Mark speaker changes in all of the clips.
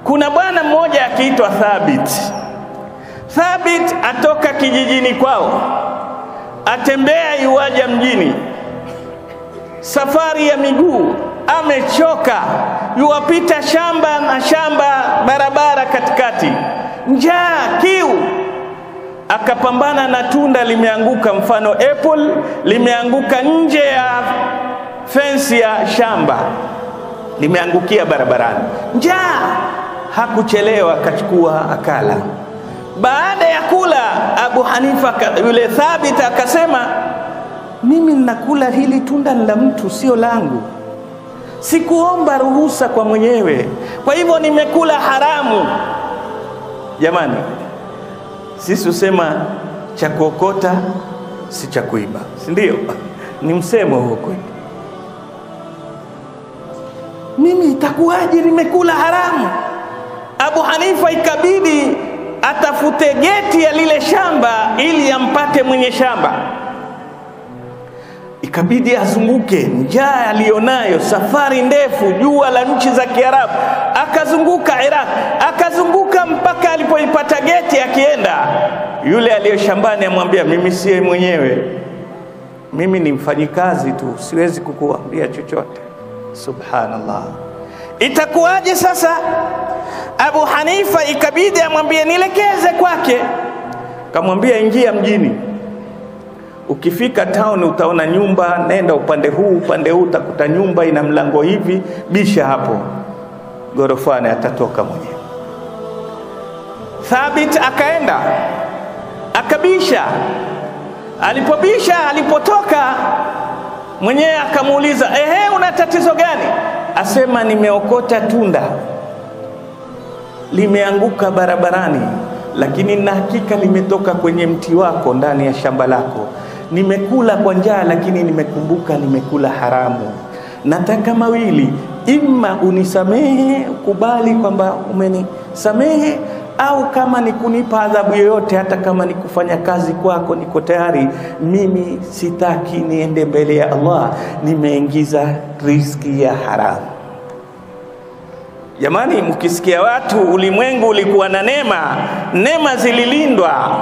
Speaker 1: kuna bwana mmoja akiitwa Thabit. Thabit atoka kijijini kwao, atembea yuwaja mjini, safari ya miguu, amechoka, yuwapita shamba na shamba, barabara katikati, njaa, kiu akapambana na tunda limeanguka, mfano apple limeanguka nje ya fensi ya shamba, limeangukia barabarani. Njaa, hakuchelewa, akachukua akala. Baada ya kula, Abu Hanifa yule Thabit akasema, mimi ninakula hili tunda ni la mtu, sio langu, sikuomba ruhusa kwa mwenyewe, kwa hivyo nimekula haramu. Jamani, sisi husema cha kuokota si cha kuiba, si ndio? Ni msemo huo kwetu. Mimi itakuwaje nimekula haramu? Abu Hanifa ikabidi atafute geti ya lile shamba ili ampate mwenye shamba, ikabidi azunguke, njaa aliyonayo, safari ndefu, jua la nchi za Kiarabu, akazunguka Iraq, akazunguka mpaka alipoipata geti. Akienda yule aliyo shambani amwambia, mimi siye mwenyewe, mimi ni mfanyikazi tu, siwezi kukuambia chochote. Subhanallah, itakuwaje sasa? Abu Hanifa ikabidi amwambie nielekeze kwake, kamwambia ingia mjini Ukifika town utaona nyumba, nenda upande huu, upande huu utakuta nyumba ina mlango hivi, bisha hapo gorofani, atatoka mwenyewe. Thabit akaenda akabisha. Alipobisha, alipotoka mwenyewe akamuuliza, ehe, una tatizo gani? Asema nimeokota tunda limeanguka barabarani, lakini na hakika limetoka kwenye mti wako ndani ya shamba lako nimekula kwa njaa, lakini nimekumbuka nimekula haramu. Nataka mawili, imma unisamehe, ukubali kwamba umenisamehe, au kama ni kunipa adhabu yoyote, hata kama ni kufanya kazi kwako, niko tayari. Mimi sitaki niende mbele ya Allah, nimeingiza riski ya haramu. Jamani, mkisikia watu ulimwengu ulikuwa na neema, neema zililindwa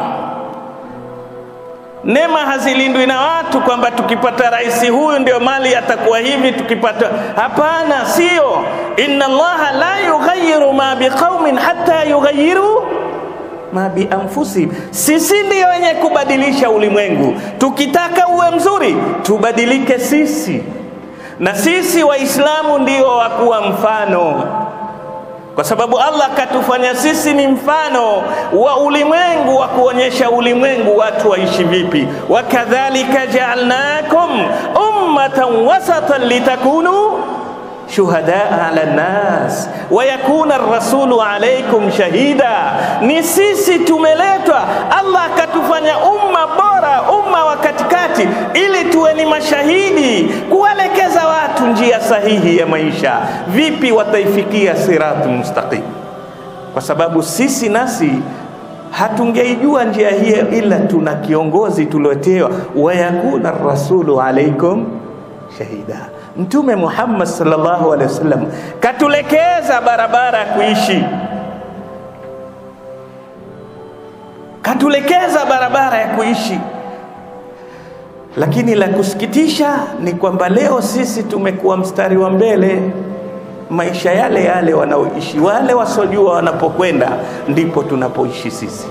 Speaker 1: Neema hazilindwi na watu kwamba tukipata rais huyu ndio mali atakuwa hivi, tukipata hapana, sio. Inna Allaha la yughayyiru ma biqaumin hatta yughayyiru ma bi anfusihim. Sisi ndio wenye kubadilisha ulimwengu. Tukitaka uwe mzuri, tubadilike sisi, na sisi Waislamu ndio wakuwa mfano kwa sababu Allah katufanya sisi ni mfano wa ulimwengu wa kuonyesha ulimwengu watu waishi vipi. wakadhalika jaalnakum ummatan wasatan litakunu shuhadaa ala nnas wa yakuna rasulu alaikum shahida. Ni sisi tumeletwa, Allah akatufanya umma bora, umma wa katikati, ili tuwe ni mashahidi kuwaelekeza watu njia sahihi ya maisha. Vipi wataifikia siratu mustaqim? Kwa sababu sisi nasi hatungeijua njia hiyo ila tuna kiongozi tuliotewa, wa yakuna rasulu alaikum shahida. Mtume Muhammad sallallahu alaihi wasallam katulekeza barabara ya kuishi, katulekeza barabara ya kuishi. Lakini la kusikitisha ni kwamba leo sisi tumekuwa mstari wa mbele, maisha yale yale wanaoishi wale wasiojua wanapokwenda, ndipo tunapoishi sisi.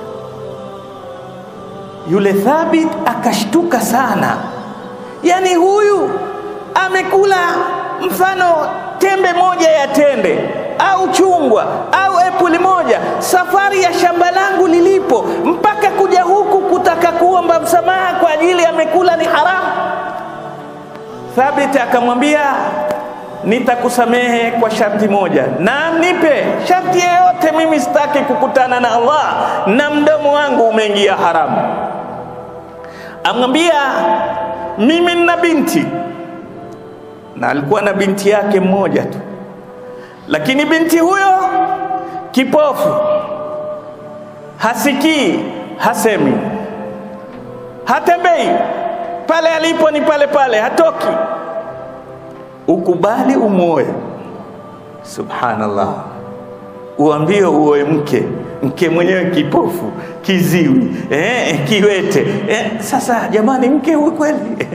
Speaker 1: Yule Thabit akashtuka sana, yani huyu amekula mfano tembe moja ya tende au chungwa au epuli moja, safari ya shamba langu lilipo mpaka kuja huku kutaka kuomba msamaha kwa ajili amekula ni haramu. Thabit akamwambia nitakusamehe kwa sharti moja, na nipe sharti yeyote, mimi sitaki kukutana na Allah na mdomo wangu umeingia haramu. Amwambia mimi nina binti na alikuwa na binti yake mmoja tu, lakini binti huyo kipofu, hasikii, hasemi, hatembei, pale alipo ni pale pale, hatoki. Ukubali umwoe. Subhanallah, uambie uoe mke mke mwenyewe kipofu kiziwi eh, kiwete eh, sasa jamani mke huyu kweli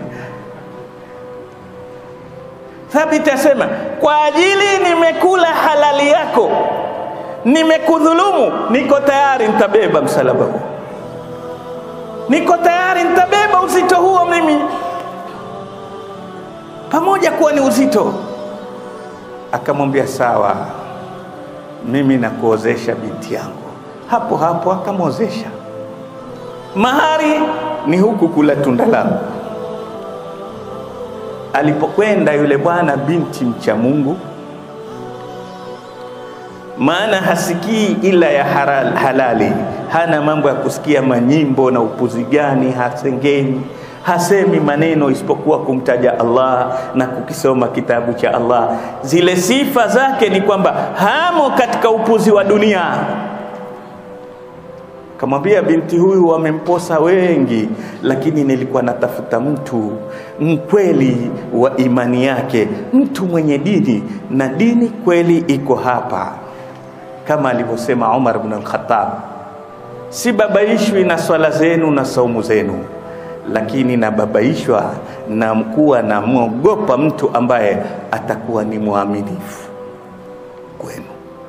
Speaker 1: Thabit asema kwa ajili nimekula halali yako, nimekudhulumu, niko tayari nitabeba msalaba huo, niko tayari nitabeba uzito huo mimi, pamoja kuwa ni uzito. Akamwambia sawa, mimi nakuozesha binti yangu. Hapo hapo akamwozesha. Mahari ni huku kula tunda langu alipokwenda yule bwana binti mcha Mungu, maana hasikii ila ya haral, halali, hana mambo ya kusikia manyimbo na upuzi gani, hasengeni, hasemi maneno isipokuwa kumtaja Allah na kukisoma kitabu cha Allah. Zile sifa zake ni kwamba hamo katika upuzi wa dunia. Kamwambia binti huyu wamemposa wengi, lakini nilikuwa natafuta mtu mkweli wa imani yake, mtu mwenye dini, na dini kweli iko hapa, kama alivyosema Umar ibn al-Khattab, sibabaishwi na swala zenu na saumu zenu, lakini nababaishwa na mkuwa namwogopa mtu ambaye atakuwa ni mwaminifu kwenu.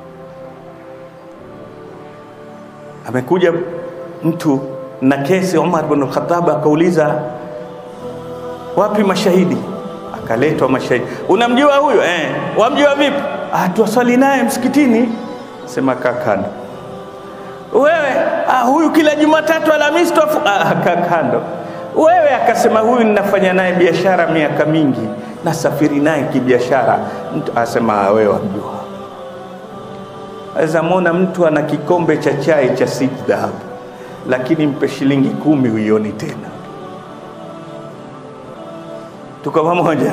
Speaker 1: amekuja mtu na kesi Umar bin Khattab akauliza wapi mashahidi akaletwa mashahidi unamjua huyo eh wamjua vipi ah tuwaswali naye msikitini sema kakando wewe ah huyu kila Jumatatu Alhamisi tuafu ah kakando wewe akasema huyu ninafanya naye biashara miaka mingi nasafiri naye kibiashara mtu asema wewe wamjua aweza mwona mtu ana kikombe cha chai cha sijda hapo, lakini mpe shilingi kumi huioni tena. Tuko pamoja?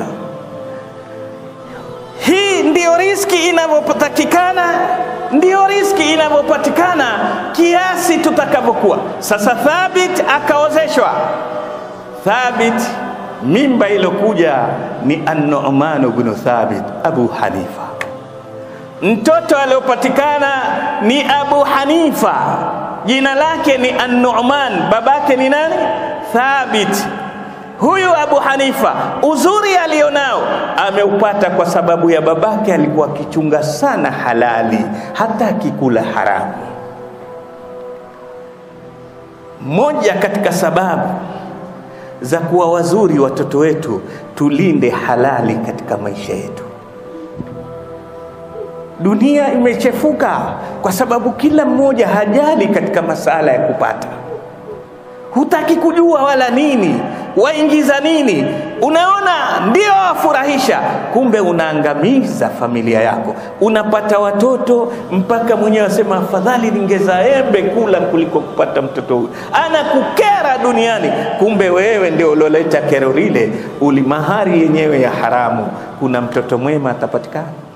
Speaker 1: Hii ndiyo riski inavyotakikana, ndiyo riski inavyopatikana kiasi tutakavyokuwa. Sasa Thabit akaozeshwa. Thabit, mimba ilokuja ni An-Nu'man ibn Thabit Abu Hanifa mtoto aliopatikana ni Abu Hanifa, jina lake ni An-Nu'man, babake ni nani? Thabit. Huyu Abu Hanifa uzuri alionao ameupata kwa sababu ya babake alikuwa akichunga sana halali, hata akikula haramu. Moja katika sababu za kuwa wazuri watoto wetu, tulinde halali katika maisha yetu. Dunia imechefuka kwa sababu kila mmoja hajali katika masala ya kupata, hutaki kujua wala nini, waingiza nini. Unaona ndio wafurahisha, kumbe unaangamiza familia yako. Unapata watoto mpaka mwenyewe asema afadhali ningeza embe kula kuliko kupata mtoto huyu, anakukera duniani. Kumbe wewe ndio ulioleta kero lile, uli mahari yenyewe ya haramu. Kuna mtoto mwema atapatikana?